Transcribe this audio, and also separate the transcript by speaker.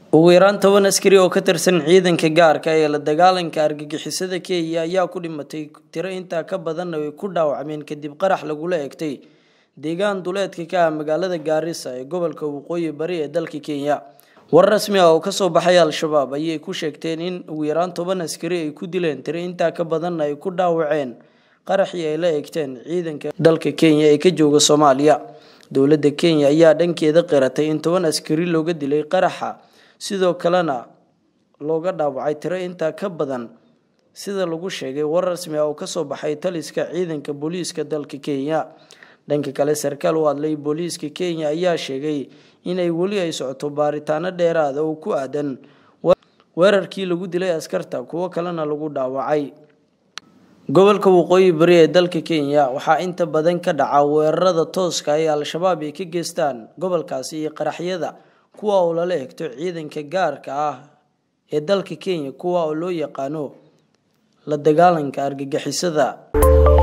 Speaker 1: ugu yaraan toban askari oo ka tirsan ciidanka gaarka ee la dagaalanka argagixisada kenya ayaa ku dhimatay tiro intaa ka badanna way ku dhaawacmeen kadib qarax lagula egtay deegaan duleedka ka ah magaalada gaarisa ee gobolka waqooyi bari ee dalka kenya war rasmi ah oo kasoo baxay al-shabaab ayay ku sheegteen in ugu yaraan toban askari ay ku dileen tiro intaa ka badanna ay ku dhaawaceen qaraxii ay la egteen ciidanka dalka kenya ee ka jooga soomaaliya dowladda kenya ayaa dhankeeda qiratay in toban askari looga dilay qaraxa sidoo kalena looga dhaawacay tiro intaa ka badan sida lagu sheegay war rasmi ah oo kasoo baxay taliska ciidanka booliiska dalka kenya dhanka kale sarkaal u hadlay booliiska kenya ayaa sheegay inay weli ay socoto baaritaano dheeraada oo ku aadan weerarkii lagu dilay askarta kuwo kalena lagu dhaawacay gobolka waqooyi bari ee dalka kenya waxaa inta badan ka dhaca weerarada tooska ee al-shabaab ay ka geystaan gobolkaasi iyo qaraxyada kuwa oo lala egto ciidanka gaarka ah ee dalka kenya kuwa oo loo yaqaano la dagaalanka argagixisada